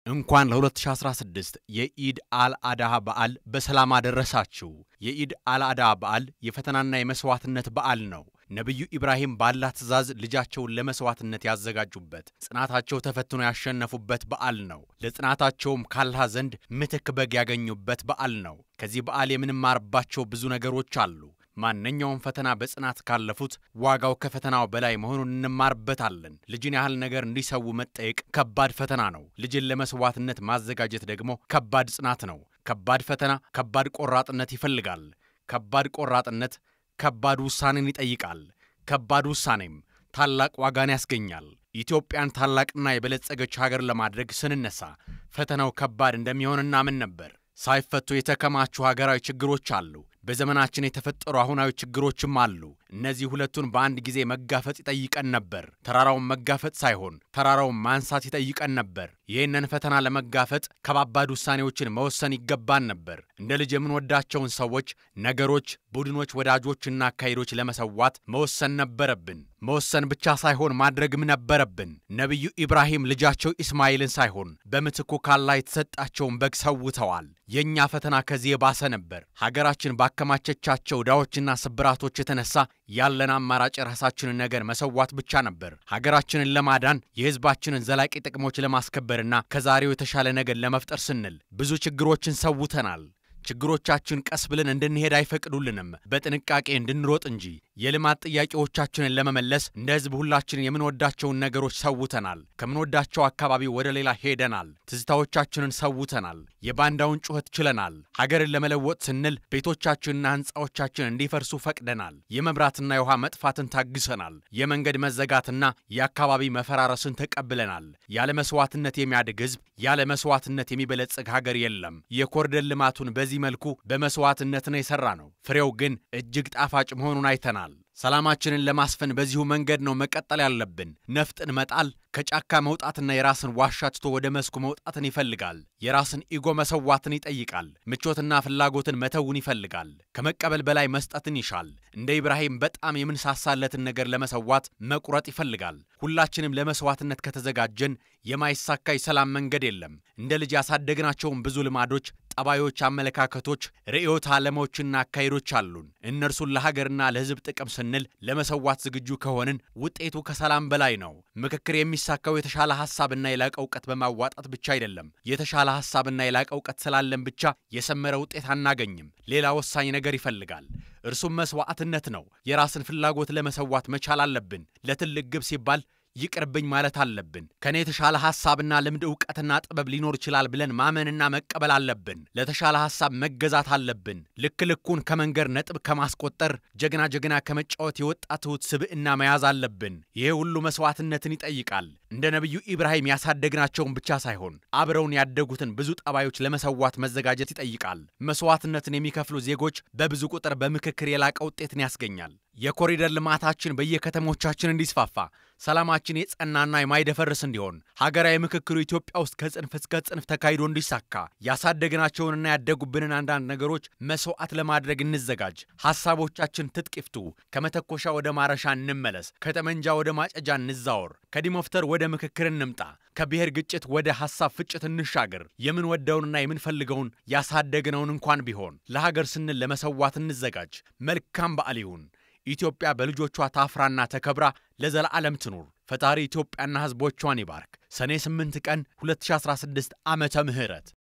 እንኳን ለ2016 የኢድ አልአድሃ በዓል በሰላም አደረሳችሁ። የኢድ አልአድሃ በዓል የፈተናና የመሥዋዕትነት በዓል ነው። ነቢዩ ኢብራሂም ባላህ ትእዛዝ ልጃቸውን ለመሥዋዕትነት ያዘጋጁበት፣ ጽናታቸው ተፈትኖ ያሸነፉበት በዓል ነው። ለጽናታቸውም ካላህ ዘንድ ምትክ በግ ያገኙበት በዓል ነው። ከዚህ በዓል የምንማርባቸው ብዙ ነገሮች አሉ። ማንኛውም ፈተና በጽናት ካለፉት ዋጋው ከፈተናው በላይ መሆኑን እንማርበታለን። ልጅን ያህል ነገር እንዲሰዉ መጠየቅ ከባድ ፈተና ነው። ልጅን ለመሥዋዕትነት ማዘጋጀት ደግሞ ከባድ ጽናት ነው። ከባድ ፈተና ከባድ ቆራጥነት ይፈልጋል። ከባድ ቆራጥነት ከባድ ውሳኔን ይጠይቃል። ከባድ ውሳኔም ታላቅ ዋጋን ያስገኛል። ኢትዮጵያን ታላቅና የበለጸገች ሀገር ለማድረግ ስንነሳ ፈተናው ከባድ እንደሚሆን እናምን ነበር። ሳይፈቱ የተከማቹ ሀገራዊ ችግሮች አሉ። በዘመናችን የተፈጠሩ አሁናዊ ችግሮችም አሉ። እነዚህ ሁለቱን በአንድ ጊዜ መጋፈጥ ይጠይቀን ነበር። ተራራውን መጋፈጥ ሳይሆን ተራራውን ማንሳት ይጠይቀን ነበር። ይህንን ፈተና ለመጋፈጥ ከባባድ ውሳኔዎችን መወሰን ይገባን ነበር። እንደ ልጅ የምንወዳቸውን ሰዎች፣ ነገሮች፣ ቡድኖች፣ ወዳጆችና አካሄዶች ለመሰዋት መወሰን ነበረብን። መወሰን ብቻ ሳይሆን ማድረግም ነበረብን። ነቢዩ ኢብራሂም ልጃቸው ኢስማኤልን ሳይሆን በምትኩ ካላህ የተሰጣቸውን በግ ሰውተዋል። የእኛ ፈተና ከዚህ የባሰ ነበር። ሀገራችን ባከማቸቻቸው ዕዳዎችና ስብራቶች የተነሳ ያለን አማራጭ የራሳችንን ነገር መሰዋት ብቻ ነበር። ሀገራችንን ለማዳን የሕዝባችንን ዘላቂ ጥቅሞች ለማስከበርና ከዛሬው የተሻለ ነገር ለመፍጠር ስንል ብዙ ችግሮችን ሰውተናል። ችግሮቻችን ቀስ ብለን እንድንሄድ አይፈቅዱልንም፣ በጥንቃቄ እንድንሮጥ እንጂ። የልማት ጥያቄዎቻችንን ለመመለስ እንደ ሕዝብ ሁላችንን የምንወዳቸውን ነገሮች ሰውተናል። ከምንወዳቸው አካባቢ ወደ ሌላ ሄደናል። ትዝታዎቻችንን ሰውተናል። የባንዳውን ጩኸት ችለናል። ሀገርን ለመለወጥ ስንል ቤቶቻችንና ሕንፃዎቻችን እንዲፈርሱ ፈቅደናል። የመብራትና የውሃ መጥፋትን ታግሰናል። የመንገድ መዘጋትና የአካባቢ መፈራረስን ተቀብለናል። ያለ መስዋዕትነት የሚያድግ ሕዝብ፣ ያለ መስዋዕትነት የሚበለጽግ ሀገር የለም። የኮሪደር ልማቱን በዚህ መልኩ በመስዋዕትነት ነው የሰራ ነው። ፍሬው ግን እጅግ ጣፋጭ መሆኑን አይተናል። ሰላማችንን ለማስፈን በዚሁ መንገድ ነው መቀጠል ያለብን። ነፍጥን መጣል ከጫካ መውጣትና የራስን ዋሻ ትቶ ወደ መስኩ መውጣትን ይፈልጋል። የራስን ኢጎ መሰዋትን ይጠይቃል። ምቾትና ፍላጎትን መተውን ይፈልጋል። ከመቀበል በላይ መስጠትን ይሻል። እንደ ኢብራሂም በጣም የምንሳሳለትን ነገር ለመሰዋት መቁረጥ ይፈልጋል። ሁላችንም ለመስዋዕትነት ከተዘጋጀን የማይሳካ የሰላም መንገድ የለም። እንደ ልጅ ያሳደግናቸውን ብዙ ልማዶች ጠባዮች፣ አመለካከቶች፣ ርዕዮተ ዓለሞችና አካሄዶች አሉን። እነርሱን ለሀገርና ለሕዝብ ጥቅም ስንል ለመሰዋት ዝግጁ ከሆንን ውጤቱ ከሰላም በላይ ነው። ምክክር የሚሳካው የተሻለ ሐሳብና የላቀ እውቀት በማዋጣት ብቻ አይደለም። የተሻለ ሐሳብና የላቀ እውቀት ስላለን ብቻ የሰመረ ውጤት አናገኝም። ሌላ ወሳኝ ነገር ይፈልጋል። እርሱም መስዋዕትነት ነው። የራስን ፍላጎት ለመሰዋት መቻል አለብን። ለትልቅ ግብ ሲባል ይቅርብኝ ማለት አለብን። ከኔ የተሻለ ሐሳብና ልምድ እውቀትና ጥበብ ሊኖር ይችላል ብለን ማመንና መቀበል አለብን። ለተሻለ ሐሳብ መገዛት አለብን። ልክ ልኩን ከመንገር ነጥብ ከማስቆጠር ጀግና ጀግና ከመጫወት የወጣ ትሑት ስብዕና መያዝ አለብን። ይሄ ሁሉ መስዋዕትነትን ይጠይቃል። እንደ ነቢዩ ኢብራሂም ያሳደግናቸውን ብቻ ሳይሆን አብረውን ያደጉትን ብዙ ጠባዮች ለመሰዋት መዘጋጀት ይጠይቃል። መስዋዕትነትን የሚከፍሉ ዜጎች በብዙ ቁጥር በምክክር የላቀ ውጤትን ያስገኛል። የኮሪደር ልማታችን በየከተሞቻችን እንዲስፋፋ ሰላማችን የጸናና የማይደፈርስ እንዲሆን ሀገራዊ ምክክሩ ኢትዮጵያ ውስጥ ከጽንፍ እስከ ጽንፍ ተካሂዶ እንዲሳካ ያሳደግናቸውንና ያደጉብንን አንዳንድ ነገሮች መስዋዕት ለማድረግ እንዘጋጅ። ሐሳቦቻችን ትጥቅ ይፍቱ። ከመተኮሻ ወደ ማረሻ እንመለስ። ከጠመንጃ ወደ ማጨጃ እንዛወር። ከዲሞፍተር ወደ ምክክር እንምጣ። ከብሔር ግጭት ወደ ሐሳብ ፍጭት እንሻገር። የምንወደውንና የምንፈልገውን ያሳደግነውን እንኳን ቢሆን ለሀገር ስንል ለመሰዋት እንዘጋጅ። መልካም በዓል ይሁን። ኢትዮጵያ በልጆቿ ታፍራና ተከብራ ለዘላለም ትኑር። ፈጣሪ ኢትዮጵያና ሕዝቦቿን ይባርክ። ሰኔ 8 ቀን 2016 ዓመተ ምህረት